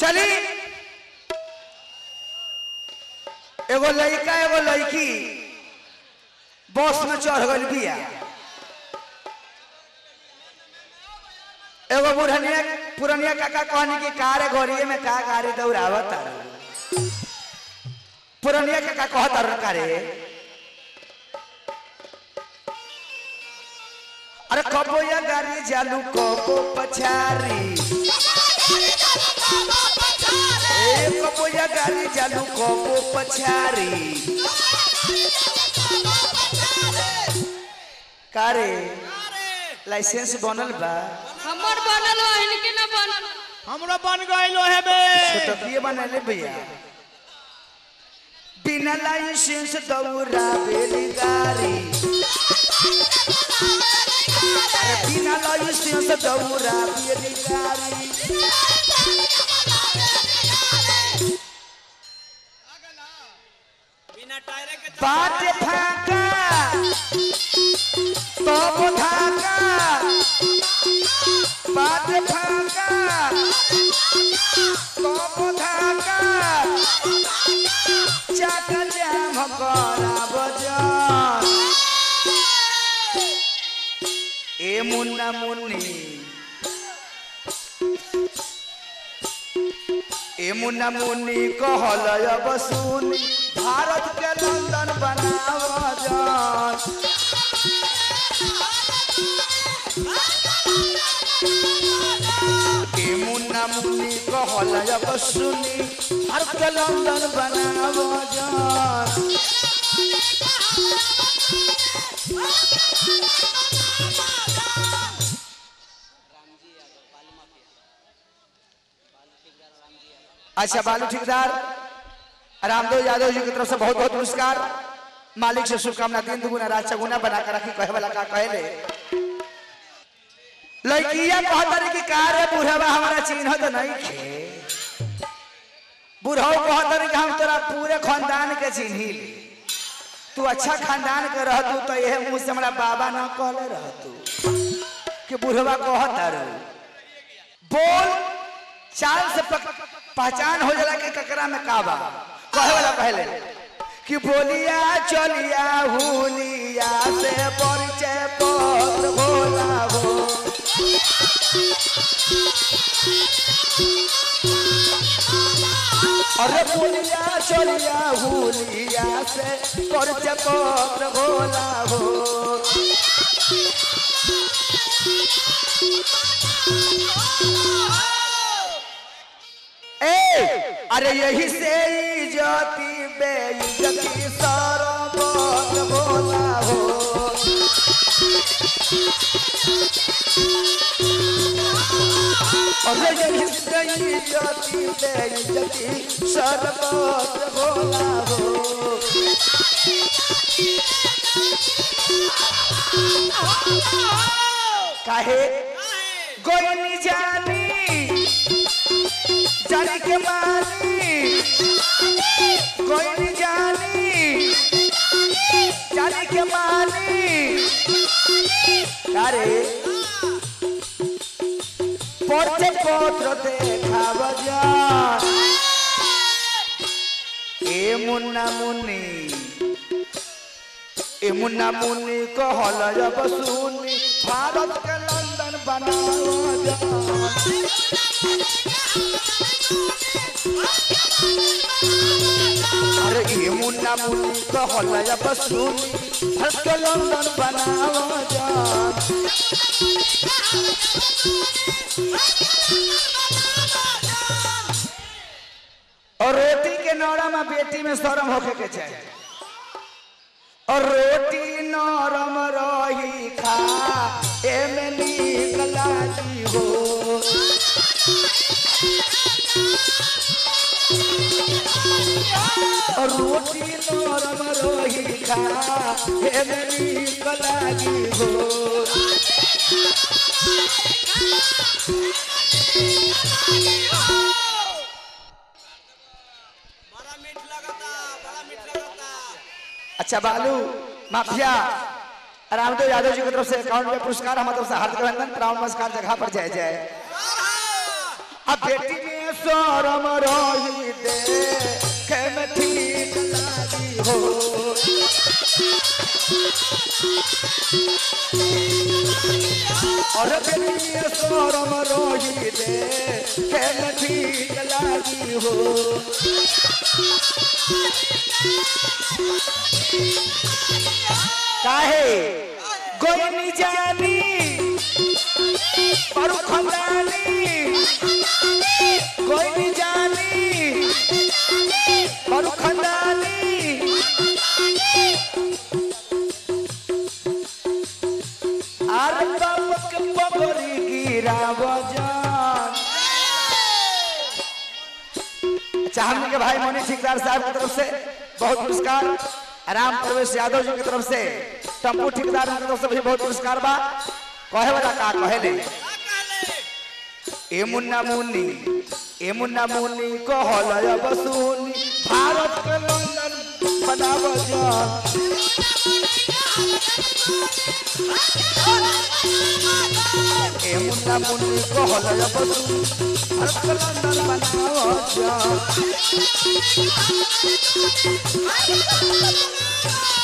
चली एगो लड़का एगो लड़की बस में चढ़ गई बिया एगो बुढ़निया पुरनिया काका कहनी कि कार गोरिये में का गाड़ी दौड़ावत पुरनिया काका कहत अरुण कारे अरे कबो या गाड़ी चालू कबो पछारी ए कबो या गाड़ी चालू कबो पछारी कारे लाइसेंस बनल बा हमर बनल हो इनके न बनल हमरो बन गइल है बे छोटकिए बनले भैया बिना लाइसेंस दौड़ा बेली गाड़ी अरे बिना लाइसेंस दौड़ा बेली गाड़ी बिना टायर के बात फाका तब धाका बात फाका तब धाका चाका जाम करा बजान ए मुन्ना मुन्नी ए मुन्ना मुन्नी कहल अब सुनी भारत के लंदन बनाव जान ए मुन्ना मुन्नी कहल अब सुनी भारत के लंदन बनाव जान अच्छा बालू ठेकेदार रामदेव यादव जी की तरफ से बहुत बहुत पुरस्कार मालिक से शुभकामना दिन दुगुना रात चगुना बना कर रखी कहे वाला का कहले लड़किया कहतरी कि का रे बुढ़वा हमारा चिन्ह तो नहीं खे बुढ़ऊ कहतरी कि हम तोरा पूरे खानदान के चिन्ही ले तू अच्छा खानदान के रहतू तो यह मुँह से हमारा बाबा ना कहले रहतू कि बुढ़वा कहतर बोल चाल से पक- पहचान हो जाला कि ककरा में काबा कहे वाला पहले कि बोलिया चलिया हुलिया से परिचय पत्र भोला हो अरे बोलिया चलिया हुलिया से परिचय पत्र भोला हो ए अरे यही से इज्जती बेइज्जती सरबत भोला हो अरे यही से इज्जती बेइज्जती सरबत भोला हो काहे गोइनी जानी जानी के मानी कोई नहीं जानी जानी के मानी अरे पढ़ते पत्र देखा बजा ए मुन्ना मुन्नी ए मुन्ना मुन्नी कहल जब सुनी भारत के लंदन बनाओ जा अरे ये मुन्ना मुन्नी कहल जब सुनी भारत के लंदन बनाओ जा और रोटी के नौरा में बेटी में शर्म होके के चाहिए और रोटी नरम रही खा एमे नीक लागी हो और रोटी नरम रही खा एमे नीक लागी हो बड़ा मीठ लगता बड़ा मीठ लगता अच्छा बालू माफिया रामदेव यादव जी की तरफ से अकाउंट में पुरस्कार हमारे तरफ से हार्दिक अभिनंदन प्रणाम नमस्कार जगह पर जय जय आ बेटी में शरम रही दे के में ठीक लागी हो और बेटी में शरम रही दे के में ठीक लागी हो काहे गोयनी जानी पर खंदानी गोयनी जानी पर खंदानी आर बाप के पगड़ी गिराव जान चाहने के भाई मोनी ठेकेदार साहब की तरफ से बहुत पुरस्कार राम प्रवेश यादव जी की तरफ से टम्पू ठेकेदार की तरफ से भी बहुत पुरस्कार बा कहे वाला का कहे ले ए मुन्ना मुन्नी ए मुन्ना मुन्नी कहल अब सुनी भारत के लंदन बनाव जान ए मुन्ना मुन्नी कहल अब सुनी भारत के लंदन बनाव जान